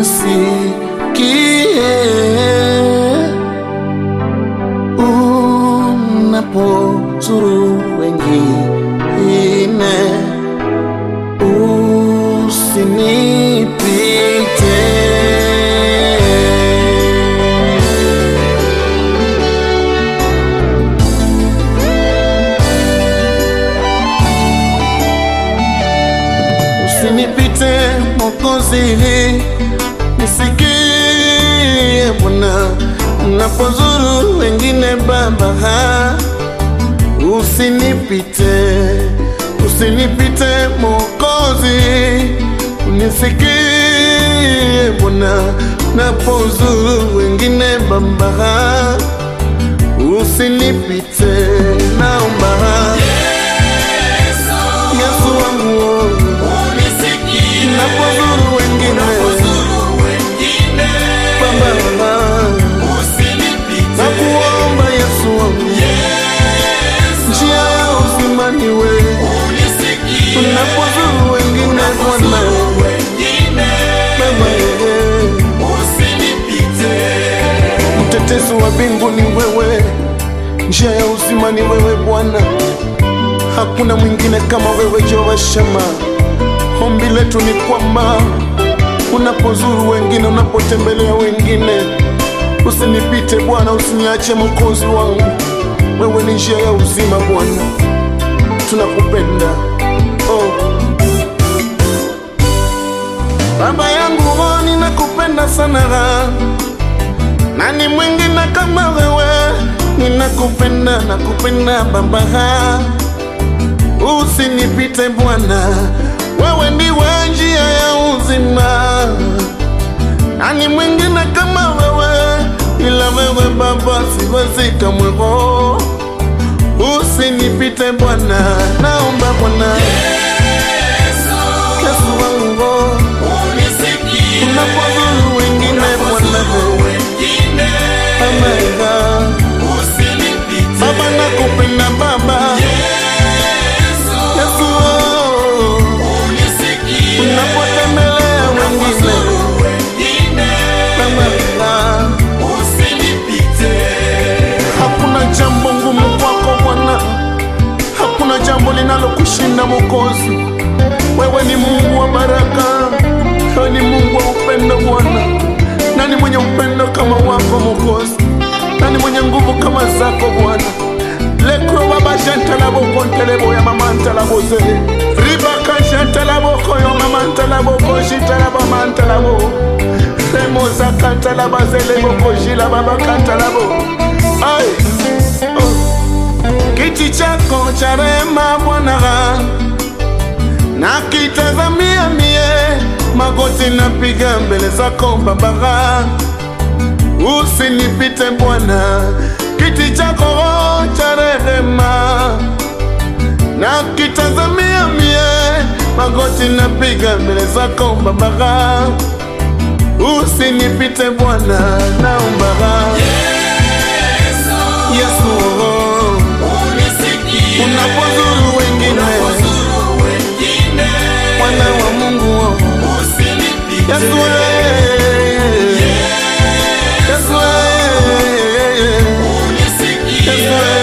unisikie unapozuru wengine, usinipite. Usinipite Mwokozi, nisikie Bwana, unapozuru wengine Baba, usinipite, usinipite Mwokozi, unisikie Bwana, unapozuru wengine Baba, usinipite, naomba Yesu wangu napozuru wengine Baba, nakuomba Yesu wangu, njia ya uzima ni wewe. Unapozuru wengine Bwana, Baba, mtetezi wa mbingu ni wewe, njia ya uzima ni wewe Bwana, hakuna mwingine kama wewe Jehova Shama. Ombi letu ni kwamba unapozuru wengine, unapotembelea wengine, usinipite Bwana, usiniache Mwokozi wangu. Wewe ni njia ya uzima Bwana, tunakupenda oh. Baba yangu oh, ninakupenda sana, nani mwingine kama wewe? Ninakupenda, nakupenda Baba, usinipite Bwana, wewe ndiwe njia ya uzima. Nani mwingine kama wewe? Ila wewe Baba, siwezi kamwe. oh. Usinipite Bwana, naomba Bwana Yesu wangu, oh. unapozuru wengine Bwana, Baba, Baba nakupenda Baba Yesu, oh. unapotembelea wengine Baba, hakuna jambo ngumu kwako Bwana, hakuna jambo linalokushinda Mwokozi. Wewe ni Mungu wa baraka, wewe ni Mungu wa upendo Bwana. Nani mwenye upendo kama wako Mwokozi? Nani mwenye nguvu kama zako Bwana? lekro baba jantalaboko ntelebo ya mama ntalaboze ribaka jantalaboko yo mama ntalaboko jitalaba mantalabo remozaka ntalabazeleboko jila babaka ntalabo ai oh. kiti chako cha rehema Bwana nakitazamia mie, magoti napiga mbele zako Baba, usinipite Bwana, kiti chako cha rehema nakitazamia mie, magoti napiga mbele zako Baba, usinipite Bwana, naomba Yesu, oh, unapozuru wengine mwana wa Mungu oh. Yesu eh. Yesu eh. Yesu